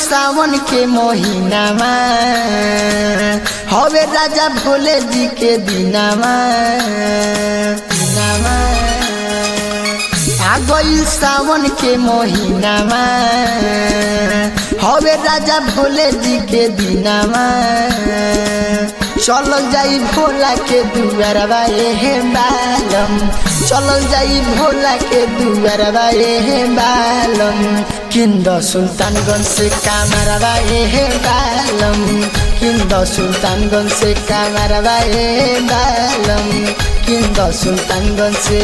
सावन के महीनामा हवे राजा भोले जी के दिनामा दिनामा आ गई सावन के महीनामा हवे राजा भोले जी के दिनामा चलल जाई भोला के दुआरबा हे बालम चलल जाई भोला के दुआरबा हे बालम किंद सुल्तानगंज से कामरबा हे बालम किंद सुल्तानगंज से कामरबा हे बालम किंद सुल्तानगंज से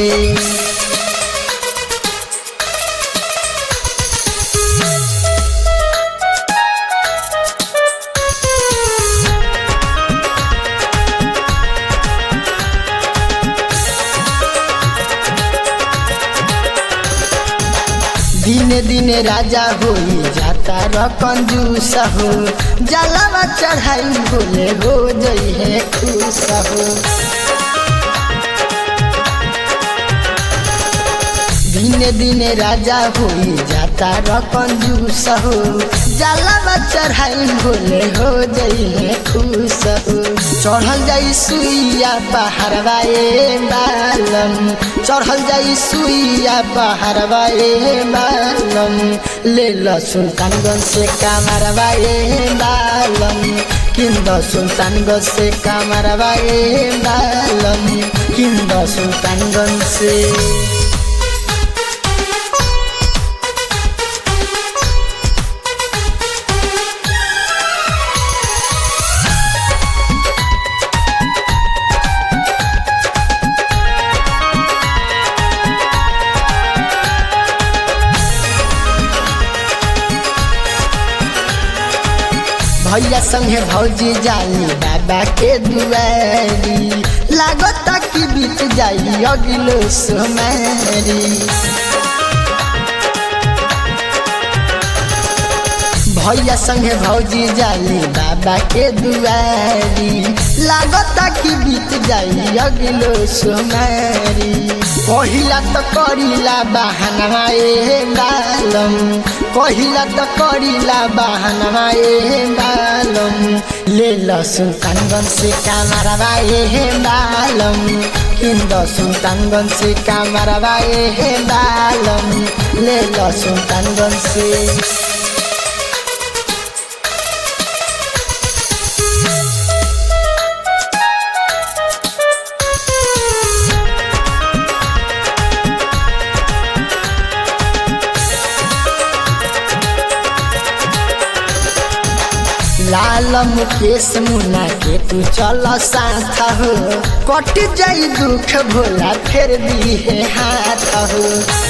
दिने दिने राजा होई जाता र कंजूस हो जलावा चढ़ाई भोले हो जई है खुश हो दिने दिने राजा होई जाता र कंजूस हो जलावा चढ़ाई भोले हो जई है खुश हो चढ़ल जाई सुइया पहाड़वा ए बालम चढ़ल जाई सुइया पहाड़वा ए बालम ले ल सुल्तानगंज से कामरवा ए बालम किंद सुल्तानगंज से कामरवा ए बालम किंद सुल्तानगंज से भैया संगे भौजी जाली बाबा के दुआरी लागत कि बीत जाई अगिलो सोमारी भैया संगे भौजी जाली बाबा के दुआरी लागत कि बीत जाई अगिलो सोमारी पहिला त करिला बहाना ए बालम पहिला त करिला बहाना ए बालम ले ल सुल्तानगंज से कामरवा ए बालम किंद सुल्तानगंज से कामरवा ए बालम ले ल सुल्तानगंज से लाल मुकेश मुना के तू चल साथ हो कट जाई दुख भोला फेर दी है हाथ हो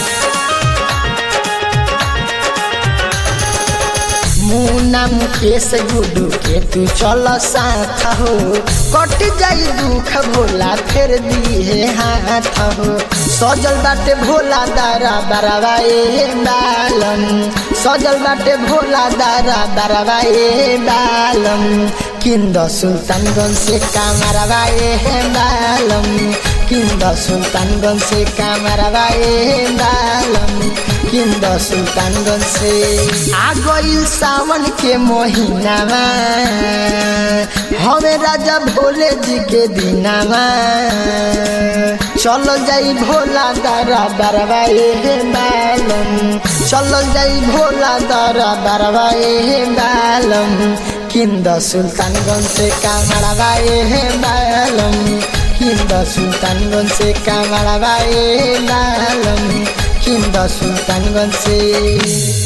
मुना मुकेश गुडू के तू चल साथ हो कट जाई दुख भोला फेर दी है हाथ हो सजल बाटे भोला दारा बराबा ए बालम सजल बाटे भोला दारा बराबा ए बालम किंद सुल्तानगंज से कामरवा ए बालम किंद सुल्तानगंज से कामरवा ए बालम किंद सुल्तानगंज से आ गईल सावन के महीनामा हमें राजा भोले जी के दिनामा चल जाई भोला दारा बरवा ए बालम चल जाई भोला दारा बरवा ए बालम किंद सुल्तानगंज से कामरवा ए बालम किंद सुल्तानगंज से कामरवा ए बालम किंद सुल्तानगंज से